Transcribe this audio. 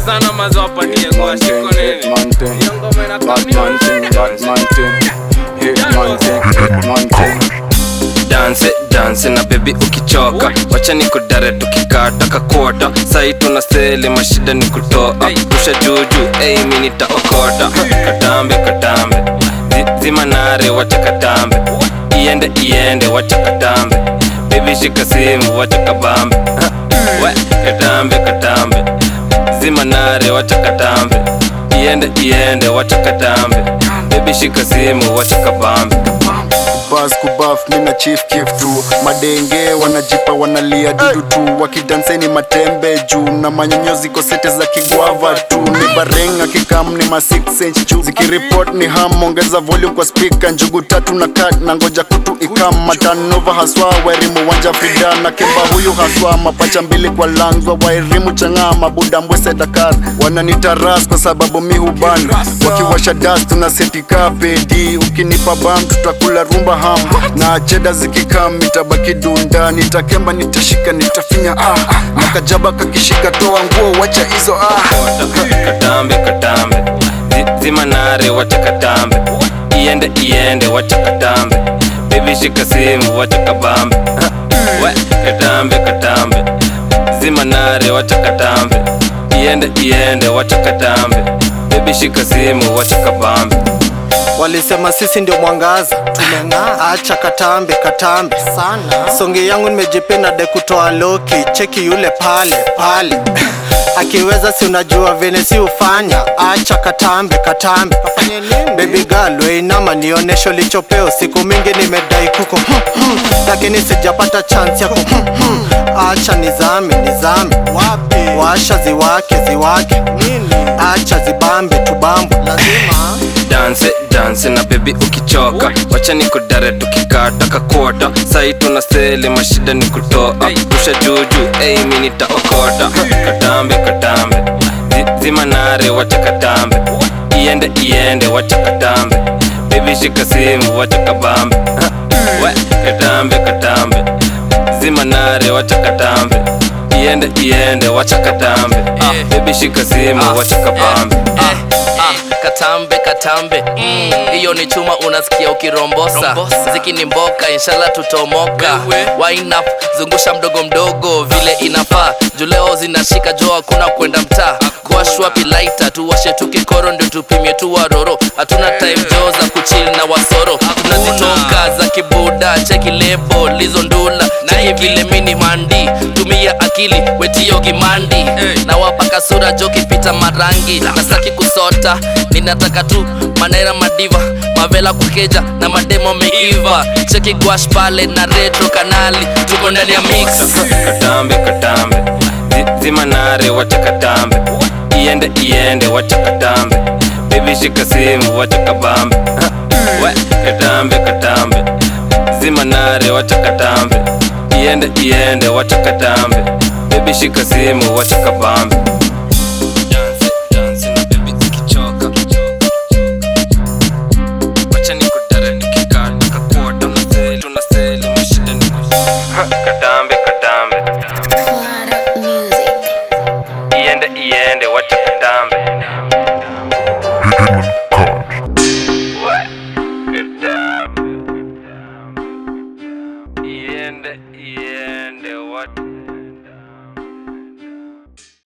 sana mazo wapatie kwa shiko nini Hitman thing. Hiyo ngoma inakaa Batman thing, Batman thing. Hitman thing, Hitman thing. danse danse na bebi ukichoka wacha ni kudare tukikata kakota sai tuna sele mashida ni kutoa rusha juju ei mi nitaokota katambe katambe Zi- zima nare wacha katambe iende iende wacha katambe bebi shika simu wacha kabambe we katambe katambe zima nare wacha katambe iende iende wacha katambe bebi shika simu wacha kabambe bas kubaf mina chief kif tu madenge wanajipa wanalia dudu tu wakidanseni matembe juu na manyonyozi kosete za kigwava tu ni bareng akikam ni ma 6 inch juu zikiripot ni ham ongeza volume kwa speaker njugu tatu na kat na ngoja kutu ikam matanova haswa wairimu wanja frida na kimba huyu haswa mapacha mbili kwa langwa wairimu chang'aa mabuda mbwese dakar wananitaras kwa sababu mi huban wakiwasha das tuna setika pedi ukinipa bam tutakula rumba ham na cheda zikikam itabaki dunda nitakemba nitashika nitafinya ah na kajaba kakishika toa nguo wacha hizo ah katambe katambe Zi- zima nare wacha katambe iende iende wacha katambe bebi shika simu wacha kabambe we katambe katambe zima nare wacha katambe iende iende wacha katambe bebi shika simu wacha kabambe Walisema sisi ndio mwangaza, tumeng'aa. Acha katambe katambe sana. Songi yangu nimejipenda de kutoa loki, cheki yule pale pale akiweza si unajua vile si ufanya. Acha katambe katambe, baby girl weinama nionesho lichopeo. Siku mingi nimedai kuko hmm, hmm, lakini sijapata chance yako hmm, hmm. Acha nizame nizame, wapi washa ziwake ziwake, acha zibambe tubambe, lazima danse danse na bebi ukichoka wacha ni kudare tukikata kakota sai tuna sele mashida ni kutoa rusha juju ei mi nitaokota katambe katambe Zi- zima nare wacha katambe iende iende wacha katambe bebi shika simu wacha kabambe we katambe katambe zima nare wacha katambe iende iende wacha katambe bebi shika simu wacha kabambe Ah, katambe katambe hiyo ni chuma unasikia ukirombosa ziki ni mboka inshallah tutomoka Wind up zungusha mdogo mdogo vile inafaa juleo zinashika jo hakuna kwenda mtaa kuashwa pilaita tuwashe tu kikoro ndio tupimie tu waroro hatuna time jo za kuchil na wasoro tunazitoka za kibuda cheki lebo lizo ndula cheki vile mini mandi tumia akili wetio gimandi na wapaka sura jo kipita marangi nasaki kusota ninataka tu manera madiva mavela kukeja na mademo meiva cheki gwash pale na retro kanali tuko ndani ya mix katambe katambe Zi- zima nare wacha katambe iende iende wacha katambe bebi shika simu wacha kabambe we katambe katambe zima nare wacha katambe iende iende wacha katambe bebi shika simu wacha kabambe Dance, dance na baby ukichoka. Wacha nikudare nikikata kakota Tunaseli, tunaseli, mashida ni kus- katambe katambe Clara Music. iende iende wacha